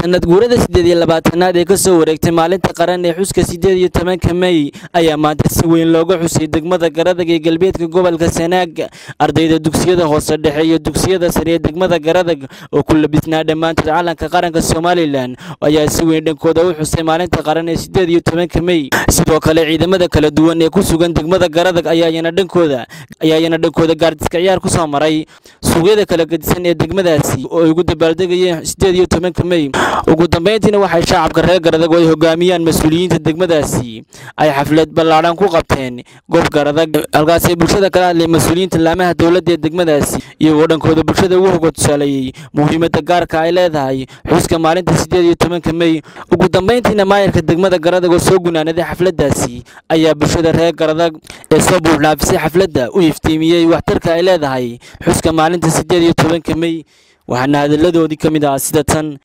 sanad guurada siddeed iyo labaatanaad ee ka soo wareegtay maalinta qaran ee xuska siddeed iyo tobanka mey ayaa maanta si weyn looga xusay degmada garadag ee galbeedka gobolka sanaag ardayda dugsiyada hoose dhexe iyo dugsiyada sare ee degmada garadag oo ku labisnaa dhammaantood calanka qaranka somalilan ayaa si weyn dhankooda u xusay maalinta qaran ee siddeed iyo tobanka mey sidoo kale ciidamada kala duwan ee ku sugan degmada garadag ayaayana dhankooda ayaayana dhankooda gaardiska ciyaar ku soo maray suuqyada kala gedisan ee degmadaasi oo ay ugu dabaaldegayeen siddeed iyo tobanka mey ugu dambayntiina waxay shacabka reer garadag oo ay hogaamiyaan mas-uuliyiinta degmadaasi ay xaflad ballaadhan ku qabteen goob garadag halkaasay bulshada kala hadlay mas-uuliyiinta laamaha dowladda ee degmadaasi iyagoo dhankooda bulshada ugu hoga tusaaleeyey muhiimadda gaarka ay leedahay xuska maalinta siddeed iyo tobanka mey ugu dambayntiina maayarka degmada garadag oo soo gunaanaday xafladdaasi ayaa bulshada reer garadag ee soo buuxdhaafisay xafladda u iftiimiyey waxtarka ay leedahay xuska maalinta siddeed iyo tobanka mey waxaana hadalladoodii ka mid ah sida tan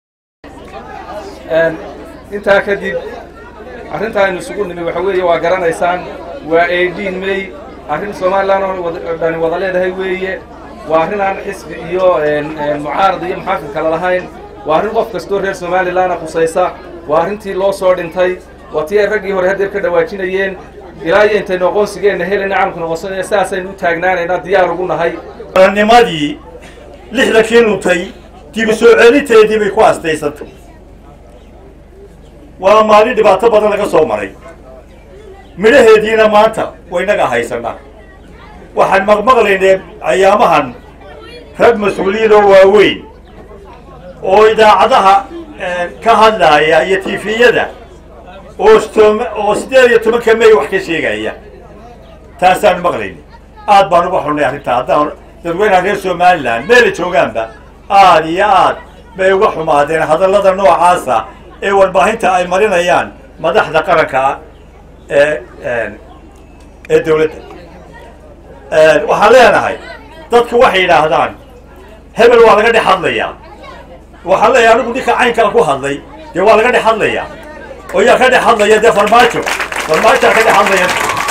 intaa kadib arrinta aynu isugu nimi waxa weeye waa garanaysaan waa eighteen may arrin somalilan oo dhani wada leedahay weeye waa arrin aan xisbi iyo mucaarad iyo muxaafid kala lahayn waa arrin qof kastoo reer somalilana khusaysa waa arrintii loo soo dhintay waa tii ay raggii hore haddeer ka dhawaajinayeen ilaa iyo intaynu aqoonsigeenna helayna calamku noqonsanaya sidaasaynu u taagnaanaynaa diyaar ugu nahay nimadii lixdankii luntay dibu soo celinteedii bay ku astaysantay waa maalin dhibaato badan laga soo maray midhaheediina maanta waynaga haysannaa waxaan maqmaqlaynay ayaamahan rag mas-uuliyiin oo waaweyn oo idaacadaha ka hadlaaya iyo tifiyada oo oo siddeed iyo tobanka may wax ka sheegaya taasaan maqlaynay aad baan uga xunnay arrintaa haddaan dadweynaha reer somalilan meela joogaanba aad iyo aad bay uga xumaadeen hadallada noocaasa ee warbaahinta ay marinayaan madaxda qaranka ee ee dawladda waxaan leenahay dadku waxay yidhaahdaan hebel waa laga dhex hadlayaa waxaan leeyahay anigu ninka caynkaa ku hadlay dee waa laga dhex hadlayaa oo yaa ka dhex hadlaya dee farmaajo farmaajaa ka dhex hadlaya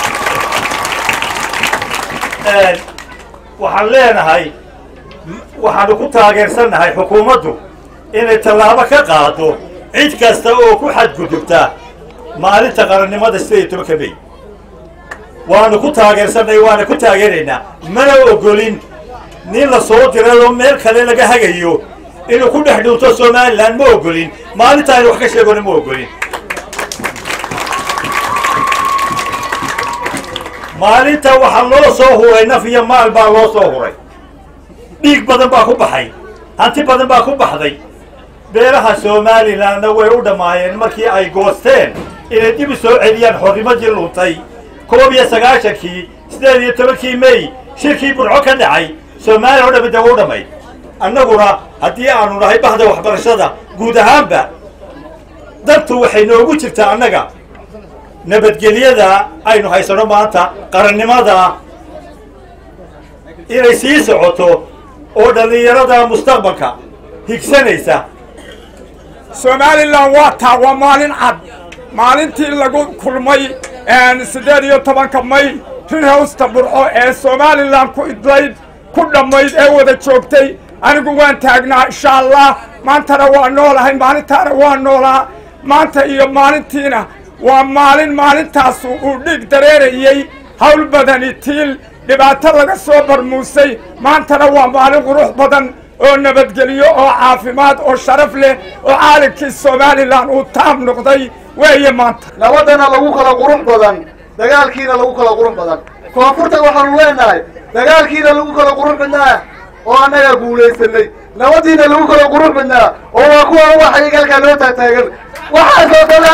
waxaan leenahay waxaanu ku taageersannahay xukuumaddu inay tallaabo ka qaado cid kasta oo ku xadgudubta maalinta qarannimada siddeed iyo tobanka mey waanu ku taageersannahay waana ku taageeraynaa mana ogolin nin la soo dirayoo meel kale laga hagayo inuu ku dhex dhuunto somalilan ma ogolin maalinta aynu wax ka sheegona ma ogolin maalinta waxaa loo soo huray naf iyo maal baa loo soo huray dhiig badan baa ku baxay hanti badan baa ku baxday beelaha somalilanna way u dhammaayeen markii ay goosteen inay dib u soo celiyaan xornimadii luntay koob iyo sagaashankii siddeed iyo tobankii mey shirkii burco ka dhacay soomaaliya o dhammi dee wa u dhammayd annaguna haddii aanu nahay bahda waxbarashada guud ahaanba dantu waxay noogu jirtaa annaga nabadgelyada aynu haysano maanta qarannimada inay sii socoto oo dhallinyarada mustaqbalka higsanaysa somalilan waa taa waa maalin cad maalintii lagu kulmay siddeed iyo tobanka may rirhowsta burco ee somalilan ku idlayd ku dhammayd ee wada joogtay anigu waan taagnaa insha allah maantana waa noolahay maalintaana waa noolaa maanta iyo maalintiina waa maalin maalintaasu uu dhiig dareerayey hawl badani tiil dhibaato laga soo barmuusay maantana waa maalin qurux badan oo nabadgelyo oo caafimaad oo sharaf leh oo caalankii somalilan uu taam noqday weeye maanta nabadana lagu kala qurux badan dagaalkiina lagu kala qurux badan koonfurta waxaanu leenahay dagaalkiina lagu kala qurux badnaa oo annagaa guulaysanay nabadiina lagu kala qurux badnaa oo waa kuwa waxay galkaa loo taagtaagan waxaasoo kale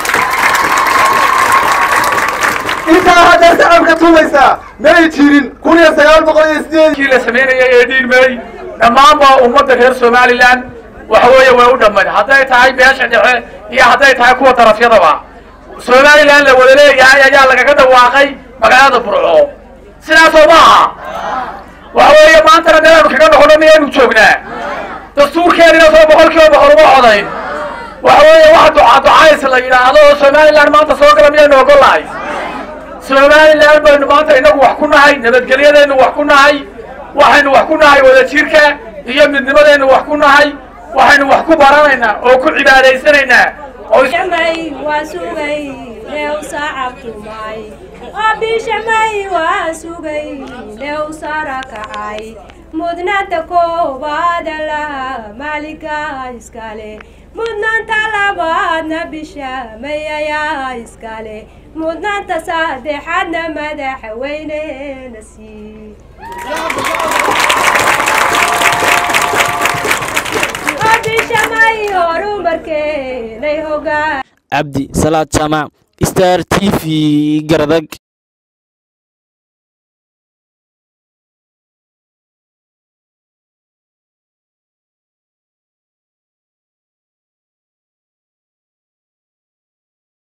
intaa haddaa shacabka tumaysaa may jirin kun iyo sagaal boqol iyo sideedkii la samaynayay ee dhiirmey dhammaanba ummadda reer somalilan waxa weeye way u dhammayd hadday tahay beesha dhexe iyo hadday tahay kuwa darafyadaba somalilan la wada leeyahay ayaa lagaga dhawaaqay magaalada burco sidaasoo ma aha waxa weeye maantana meelaanu kaga noqono miyaynu joognaa dastuurkeenina soo boqol kiiba boqol uma codayn waxa weeye wax duca ducays la yidhaahdo oo somalilan maanta soo gala miyaynu ogolahay somalilan baynu maanta inagu wax ku nahay nabadgelyadaynu wax ku nahay waxaynu wax ku nahay wadajirka iyo midnimadaynu wax ku nahay waxaynu wax ku baranaynaa oo ku cibaadaysanaynaa oo shamay waa sugay leew saacabtumay abishamay waa sugay leew sara kacay mudnaanta koobaada laha maalinka iskale mudnaanta labaadna bishamay ayaa iskale mudnaanta saddexaadna madaxweynena sii abishamay horumarkeenay hogaan cabdi salaad jaamac star t v garadag